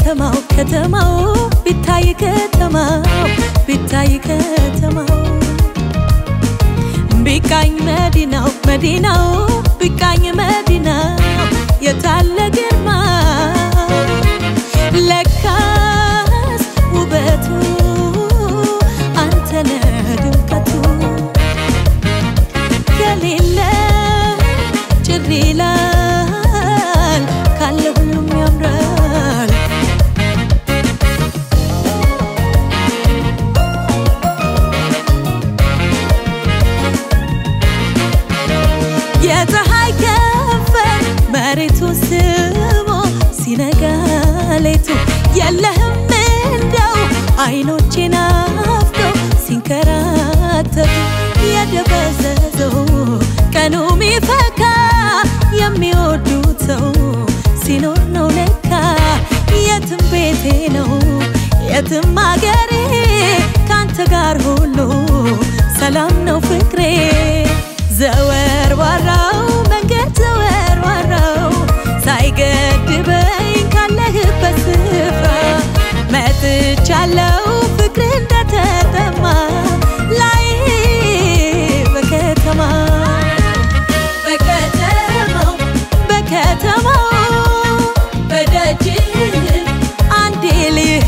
ከተማው ከተማው ቢታይ ከተማው ቢታይ ከተማው ቢቃኝ መዲናው መዲናው ቢቃኝ መዲናው የታለ ግርማ ለካስ ውበቱ አንተነ ድምቀቱ ከሌለ ጭር ይላል ካለ ሁሉም ያምራል የፀሐይ ከንፈር መሬቱ ስሞ ሲነጋ ሌቱ የለህም እንደው አይኖቼን አፍቀው ሲንከራተቱ የደበዘዘው ቀኑ ሚፈካ የሚወዱት ሰው ሲኖር ነው ለካ የትም ቤቴ ነው የትም አገሬ ካንተ ጋር ሁሉ ሰላም ነው ፍቅሬ ዘወር ዋራው መንገድ ዘወር ዋራው ሳይገድበኝ ካለህበት ስፍራ መጥቻለው ፍቅር እንደተጠማ ላይ በከተማ በከተማው በከተማው በደጅ አንዴ ልህ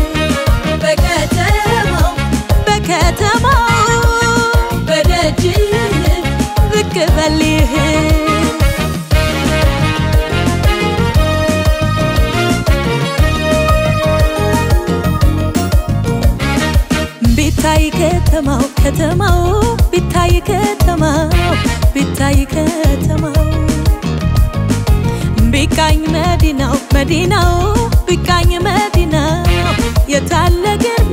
በከተማው በከተማው በደጅ ብቅ በልህ ቢታይ ከተማው ከተማው ቢታይ ከተማው ቢታይ ከተማው ቢቃኝ መዲናው መዲናው ቢቃኝ መዲናው የታለ ግርማ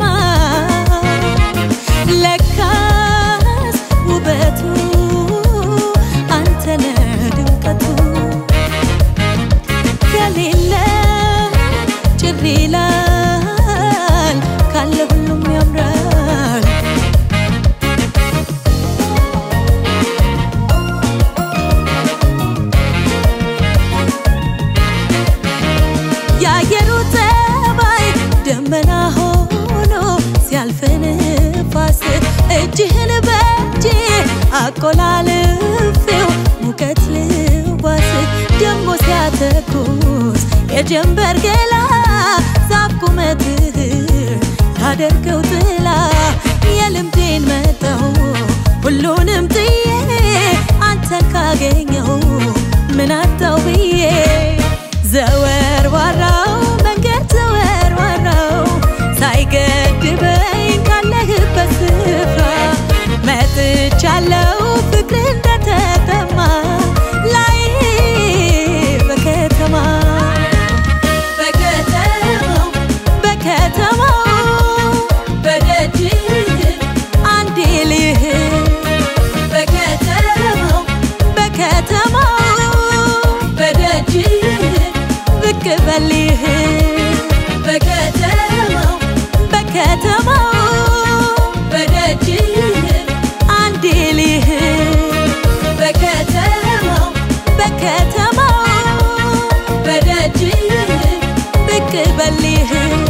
ለካስ ውበቱ አንተነ ድምቀቱ ከሌለ ጭር ይላል ካለ ሁሉም ያምራል የአየሩ ጠባይ ደመና ሆኖ ሲያልፍ ንፋስ እጅህን በእጅ አቆላልፌው ሙቀት ልዋስ ደሞ ሲያተኩስ የጀንበር ገላ ዛፍ ቁመትህ ያደርገው ጥላ የልምዴን መጠው ሁሉንም ጥዬ አንተን ካገኘው ምን አጣው ብዬ ዘወር ዋራው መንገድ ዘወር ዋራው ሳይገድበኝ ካለህበት ስፍራ መጥቻለው ፍቅር እንደተጠማ ላይ በከተማ በከተማው በከተማው በደጅ አንዴ ልህ በከተማው በከተማው በደጅ ብቅ በልህ በከተማው በከተማው በደጅ አንዴ ልህ በከተማው በከተማው በደጅ ብቅ በልህ